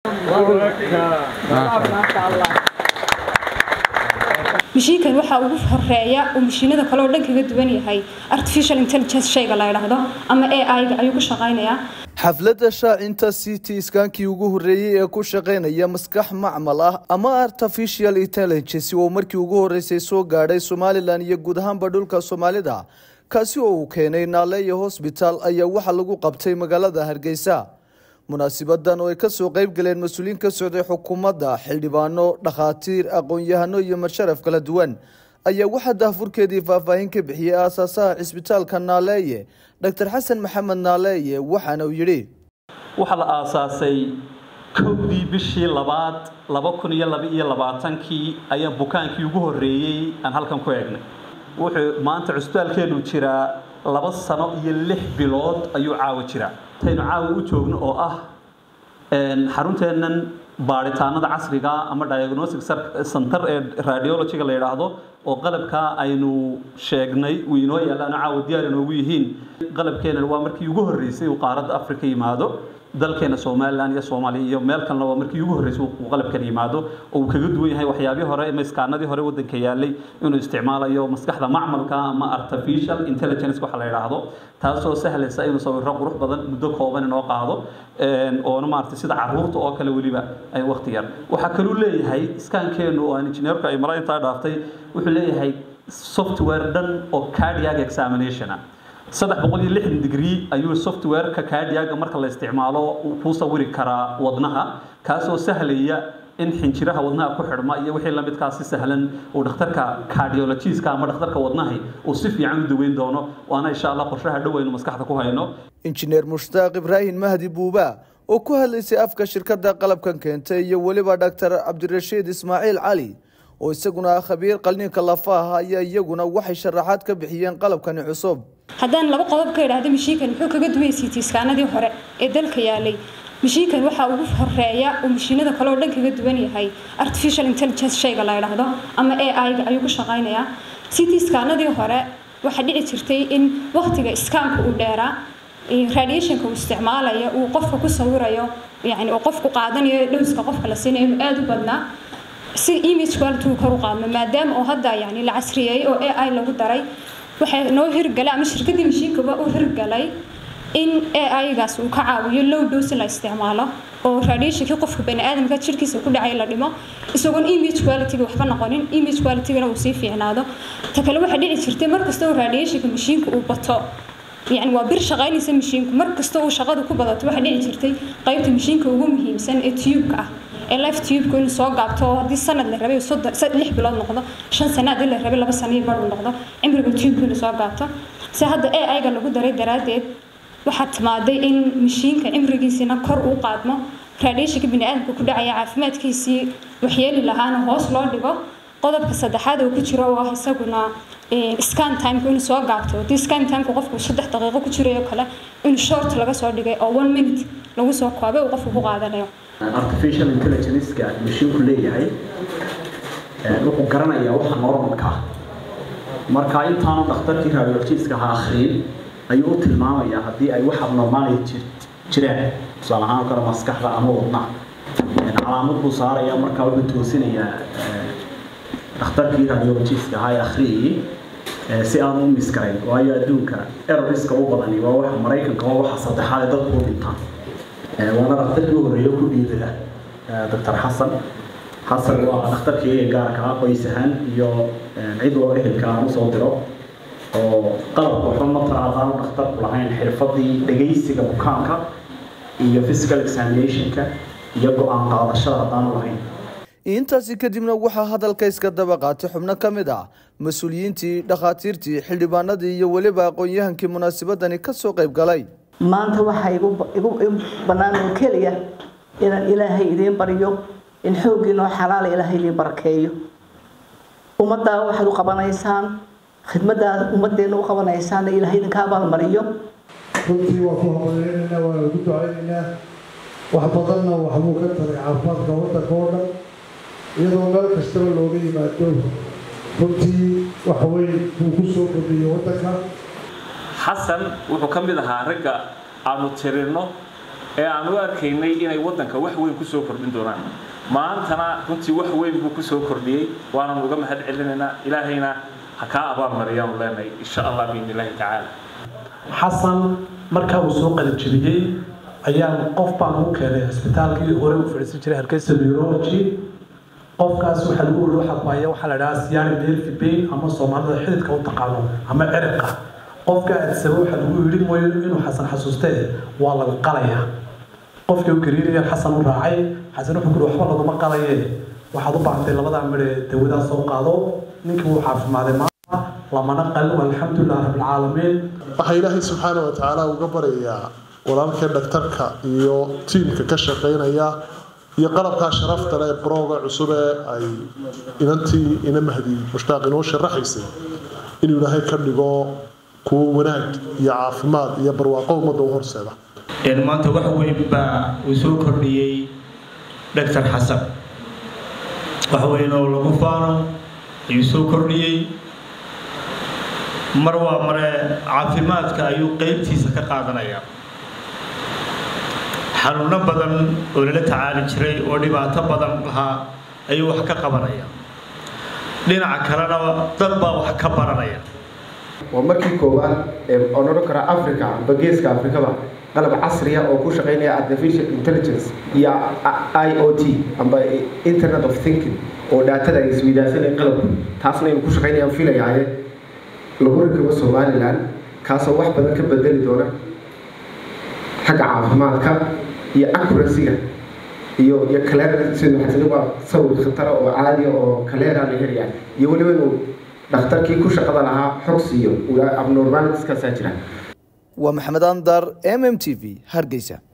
mashiinkan waxaa ugu horeeya uu mashiinada kale oo dhan kaga duwan yahay artificial intelligence shayga la yidhaahdo ama a i-ga ayuu ku shaqaynayaa xafladda shaacinta city iskaankii ugu horreeyey ee ku shaqaynaya maskax macmal ah ama artificial intelligence oo markii ugu horreysay soo gaadhay somalilan iyo guud ahaanba dhulka soomaalida kaasi oo uu keenay naaleeya hosbitaal ayaa waxaa lagu qabtay magaalada hargeysa munaasibadan oo ay kasoo qeyb galeen mas-uuliyiin ka socday xukuumadda xildhibaano dhakhaatiir aqoon-yahano iyo marsharaf kala duwan ayaa waxaa daahfurkeedii faahfaahin ka bixiyey aasaasaha cisbitaalka naaleeye doctor xasan maxamed naaleeye waxaana uu yidhi waxaa la aasaasay kowdii bishii labaad laba kun iyo laba iyo labaatankii ayaa bukaankii ugu horreeyey aan halkan ku eegnay wuxuu maanta cusbitaalkeenu jiraa laba sano iyo lix bilood ayuu caawa jiraa taynu caawa u joogno oo ah xarunteennan baaritaanada casriga ama diagnostic center ee radiologyga la yidhaahdo oo qalabkaa aynu sheegnay uu inoo yaallaano caawa diyaar inoogu yihiin qalabkeenan waa markii ugu horreysay uu qaaradda africa yimaado dalkeena somalilan iyo soomaaliya iyo meel kalena waa markii ugu horreysay uu qalabkan yimaado oo uu kaga duwan yahay waxyaabihii hore ama iskaanadii hore waddanka yaallay inuu isticmaalayo maskaxda macmalka ama artificial intelligence waxa la yidhaahdo taasoo sahlaysa inuu sawirro qurux badan muddo kooban inoo qaado oona maaragtay sida caruurta oo kale weliba ay waqti yar waxaa kaluu leeyahay iskaankeenu oo aan injineerku ay mala intaa dhaaftay wuxuu leeyahay software dhan oo cardiac examination ah saddex boqol iyo lixdan degree ayuu softwareka cardiaga marka la isticmaalo kuu sawiri karaa wadnaha kaasoo sahlaya in xinjiraha wadnaha ku xidhma iyo wixii lamidkaa si sahlan uu dhakhtarka cardiologiska ama dhakhtarka wadnahay uu si fiican u daweyn doono waana insha allah qorshaha dhoweynu maskaxda ku hayno injineer mushtaaq ibraahim mahdi buuba oo ku hadlaysay afka shirkadda qalabkan keentay iyo weliba dhaktar cabdirashiid ismaaciil cali oo isaguna ah khabiir qalniinka lafaha ayaa iyaguna waxay sharaxaad ka bixiyeen qalabkani cusub haddaan laba qodob ka idhaahdo mashiinkan muxuu kaga duwan yahay tiiskaanadii hore ee dalka yaalay mashiinkan waxaa ugu horeeya uu mashiinada kale oo dhan kaga duwan yahay artificial intelligence shayga la yidhaahdo ama a i-ga ayuu ku shaqaynayaa citiskaanadii hore waxaa dhici jirtay in waqtiga iskaanka uu dheeraa radiationka uu isticmaalayo uu qofka ku sawirayo yani uu qofku qaadanayo dhowska qofka la siinayo inuu aada u badnaa si image quality uu kor u qaadmo maadaama oo hadda yani la casriyeeyey oo a i lagu daray waxay noo hirgalay ama shirkadii mashiinkaba u hirgalay in a i-gaas uu ka caawiyo low dose la isticmaalo oo radiationkii qofka baniaadamka jirkiisa ku dhacay la dhimo isagoon image qualityga waxba noqonin image qualitygana uu sii fiicnaado ta kale waxaa dhici jirtay markasta oo radiationka mashiinka uu bato yani waa bir shaqaynaysa mashiinku markasta uu shaqada ku badato waxaa dhici jirtay qaybta mashiinka ugu muhiimsan ee tubeka ah ee life tubeka inuu soo gaabto oo haddii sanad la rabay lix bilood noqdo shan sana haddii la rabay laba sano iyo bar uu noqdo cimriga tubeka inuu soo gaabto si hadda a i-ga lagu daray daraaddeed waxaa timaaday in mashiinka cimrigiisiina kor uu qaadmo radiationka biniaadamka ku dhacaya caafimaadkiisii waxyeeli lahaana hoos loo dhigo qodobka saddexaad oo ku jiro oo ah isaguna scan timeka inuu soo gaabto haddii scan timeka qofku saddex daqiiqo ku jirayo kale in short laga soo dhigay oo one minute lagu soo koobay uu qofku ku qaadanayo artificial intelligence-ka mashiinku leeyahay wuxuu garanayaa waxa normalka ah marka intaanu dhakhtarkii radiologiska ha akhriyin ayuu u tilmaamayaa haddii ay wax abnormaality jiraan tusaale ahaan kale maskaxda ama wadnaha calaamad buu saarayaa markaa wuxuu toosinayaa dhakhtarkii radiologiska ahaa ee akhriyayay si aan u miskarayn waayo adduunka eroriska u badani waa waxa maraykanka waa waxa saddexaad ee dadku u dhintaan waana dhakhtarkii u horreeya ku dhiibada doctor xasan xasan waa dhakhtarkii gaarka ah qoys ahaan iyo cid oo ehelka aan usoo diro oo qalabka waxba ma taraadaanu dhakhtarku lahayn xirfadii dhegaysiga bukaanka iyo physical examinationka iyo go-aan qaadashada haddaanu lahayn intaasi kadibna waxaa hadalka iska daba qaatay xubno ka mid ah mas-uuliyiintii dhakhaatiirtii xildhibaanadii iyo weliba aqoon-yahankii munaasabadani kasoo qayb galay maanta waxaa igu bannaan oo keliya inaan ilaahay idiin baryo in xooggiinoo xalaala ilaahay idiin barakeeyo ummaddaa waxaad u qabanaysaan khidmaddaad ummadeenna u qabanaysaanna ilaahay idinka abaalmariyo runtii waa ku hambaleynaynaa waa ugu ducaynaynaa wax badanna waxbuu ka taray caafimaadka waddanka oo dhan iyadoo meel kastaba looga yimaado runtii wax weyn buu ku soo kordhiyey waddanka xasan wuxuu ka mid ahaa ragga aanu tirinno ee aan u arkaynay inay waddanka wax weyn ku soo kordhin doonaan maantana runtii wax weyn buu ku soo kordhiyey waanan uga mahad celinaynaa ilaahayna ha kaa abaalmariyaanu leenahay insha allah biidni illaahi tacaala xasan markaa uu soo qalinjibiyey ayaan qof baan u keenay cisbitaalkii hore u fadhiisan jiray hargeysa neurology qofkaas waxaa lagu weri waxa ku haya waxaa la dhahaa siyaani nervi pain ama soomaalida xididka u taqaano ama ciribka qofka adsaba waxaa lagu yidhi mooyo inuu xasan xasuustee waa laga qalayaa qofkii u gariirayaan xasan u raacay xasan wuxuu kuri waxba laguma qalaye waxaad u baahantay labadaa midhe dawadaa soo qaado ninkii wuu caafimaaday maanta lamana qalin alxamdulilah rabbilcaalamiin waxaa ilaahay subxaana wa tacaala uga baryayaa walaalkee dhaktarka iyo tiimka ka shaqaynaya iyo qalabkaa sharafta leh brooga cusub ee ay inantii ina mahdi mushtaaq inoo sharaxaysay inuu ilaahay ka dhigo kuwo wanaag iyo caafimaad iyo barwaaqo ummadda u horseeda maanta wax weyn baa uu soo kordhiyey dhaktar xasan wax weyn oo lagu faano ayuu soo kordhiyey mar waa mare caafimaadka ayuu qeybtiisa ka qaadanayaa xanuuno badan oo lala tacaali jiray oo dhibaato badan lahaa ayuu wax ka qabanaya dhinaca kalena dad baa wax ka baranaya waa markii koowaad oon odhan karaa africa amba geeska afrikaba qalab casriya oo ku shaqaynaya artificial intelligence iyo i o t amba internet of thinking oo dhaatada ay isweydaarsanay qalabku taasna aynu ku shaqaynayaan filayaaye lagu rakibo somalilan kaasoo wax badan ka bedeli doona xagga caafimaadka iyo accuracyga iyo iyo kaleer waa sawir khatara oo caadiya oo kaleera la helaya iyo weliba inuu dhakhtarkii ku shaqada lahaa xog siiyo abnormalitieskaasaa jira waa maxamed andar m m t v hargeysa